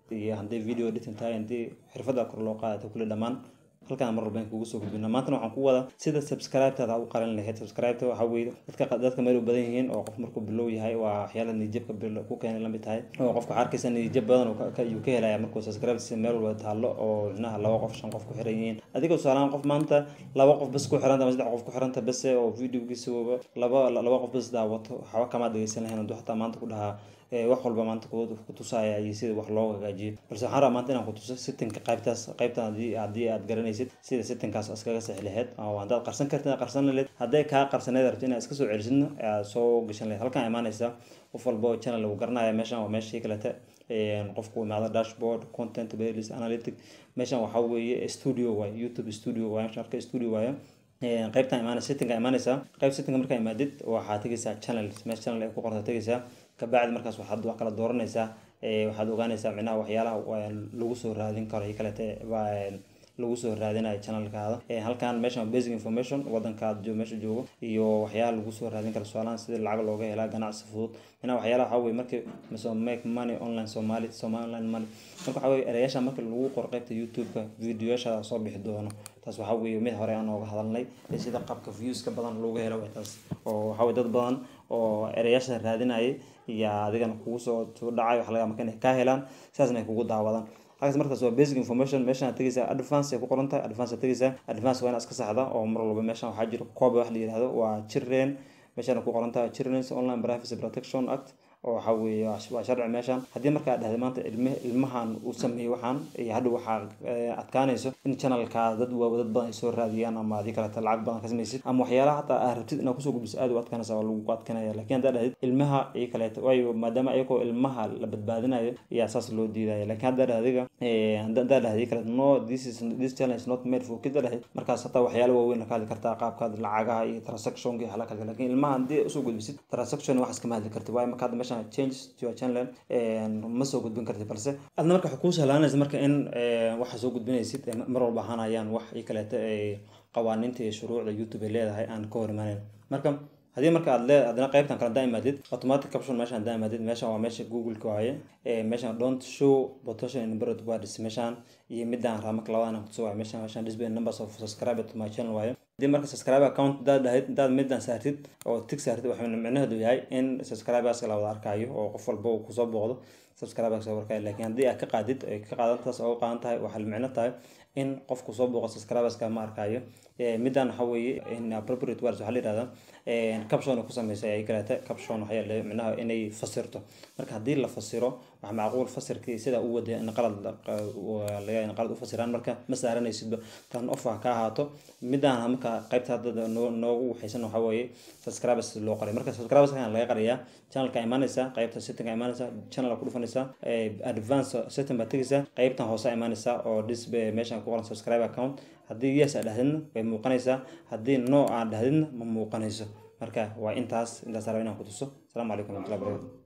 iyo haddii video editing tahay haddii xirfadda kor loo qaadato kulli dhammaan halkaan mar walba kugu soo gudbina maantana waxaan ku wadaa sida subscribe-taada u qaran lahayd subscribe-ta waxaa weeye dadka dadka meel u badan yihiin oo qof markuu bilow yahay waa waxyaala niyadjabka ku keenay lamid tahay oo qofka waxaa arkaysa niyadjab badan ayuu ka helaya markuu subscribe si meel walba taallo oo micnaha laba qof shan qof ku xiran yihiin adiga tusaalahaan qof maanta laba qof bas ku xiranta ama saddex qof ku xiranta base oo videogiisa laba laba qof bas daawato waxba kama dhegeysan lahayn hadduu xataa maanta ku dhahaa wax walba maanta ku tusaya iyo sida wax loo hagaajiyo balse waxaan rabaa maanta inaan ku tuso settingka qaybtaas qaybtan haddii haddii aad garanaysid sida settingkaas iskaga sixi lahayd oo haddaad qarsan kartid qarsan lahayd hadday kaa qarsaneyd rabto inaad iska soo celisidna aad soo gashan lahayd halkaan imaanaysa qof walba oo channel lagu garanaya meeshan waa meeshii kalete qofku imaado dashboard content playlist analytic meeshan waxaa weeye studio waaye youtube studio waaye meeshan marka studio waaye qaybtan imaanaysa settinga imaanaysa qayb settinga markaa imaadid waxaa tegaysaa channel meesha channel ay ku qorta tegaysaa kabacdi markaas waxaad wax kala dooranaysaa waxaad ogaanaysaa micnaha waxyaalaha lagu soo raadin karo iyo kalete lagu soo raadinayo channelkaada halkan meeshan basic information wadankaad meesha joogo iyo waxyaala lagu soo raadin karo su-aalahan sida lacag looga helaa ganacsi fudud micnaha waxyaalaha waxaa weye markii so make money online somali somali online money marka waxaa weye erayaasha marka lagu qoro qaybta youtube-ka videoyaasha soo bixi doono taas waxaa weeye mid hore aan ooga hadalnay sida qabka viewska badan looga helo way taas oo waxaa weye dad badan oo erayaasha raadinayay iyo adigana kugu soo dhacay wax laga marka inay kaa helaan sidaasna ay kugu daawadaan halkaas markaas waa basic information meeshaan tegaysaa advance ay ku qoran tahay advance tegaysaa advance waa inaad iska saxda oo mar walba meeshaan waxaa jira kooba wax la yihahdo waa children meeshaan ku qoran tahay children's online privacy protection act oo waxaa weeye waa sharci meeshaan haddii markaa dhahday maanta ilm ilmahan uu sameeyey waxaan iyo hadhow waxaa adkaanayso in channelkaa dad dad badan ay soo raadiyaan ama adii kaleta lacag badan ka samaysid ama waxyaalaha hataa aad rabtid inaad kusoo gudbiso aad u adkaanaysa waa lagu adkanaya lakin haddaa dhahday ilmaha iyo kaleeta waayo maadaama ayagoo ilmaha la badbaadinayo ayaa saas loo diidaya lakin haddaa dhahday adiga haddaa dhahday kaleeta no this is this channel is not made for kids dhahday markaas hataa waxyaala waaweyn ka hadli kartaa qaabkaad lacagaha iyo transactionka iyo xala kale lakin ilmaha haddii usoo gudbisid transaction waxaas kama hadli kartid waayo marka hadda meeshaan changes to your channel ma soo gudbin kartid balse adna marka waxay kuu sahlaanaysa marka in waxa soo gudbinaysid mar walba ahaanayaan wax iyo kaleeta qawaaniinta iyo shuruucda youtube ay leedahay aan ka hor imaaneyn marka haddii marka aad lee adna qaybtan kale hadaa imaadid automatic caption meeshan hadaa imaadid meeshan waa meesha google-ka waaye meeshan don't show potential in bird words meeshan iyo midaan raa marka labadan kutuso waaye meeshan meeshan display numbers of subscriber to my channel waaye haddii marka subscriber account hadaad dhahid hadaad midaan saartid oo tig saartid waxay micnaheedu yahay in subscriberska la wada arkayo oo qof walba uu kusoo booqdo subscriberska warkayo laakiin haddii aad ka qaadid ay ka qaadantaas oo qaadan tahay waxay micno tahay in qofku soo booqo subscriberska ma arkayo midaan waxa weeye in appropriate words waxaa la yihahdaa caption ku sameysay ay kaleeta caption waxaa la micnaha inay fasirto marka haddii la fasiro wax macquul fasirkii sida u wadaya in qalad laga in qalad u fasiraan marka ma saaranaysidba tan off ha ka ahaato midaan marka qaybta hadda noogu waxaysan waxaa weeye subscribers loo qaray marka subscribers kan laga qarayaa channelka imaanaysa qaybta setting imaanaysa channel ku dhufanaysa advance setting baa tegaysa qaybtan hoose imaanaysa oo display meeshan ku qoran subscribe account haddii yes aad dhahdidna way muuqanaysaa haddii no aad dhahdidna ma muuqanayso marka waa intaas intaas raba inaan ku tuso asalaamu calaykum waraxmatullahi barakatu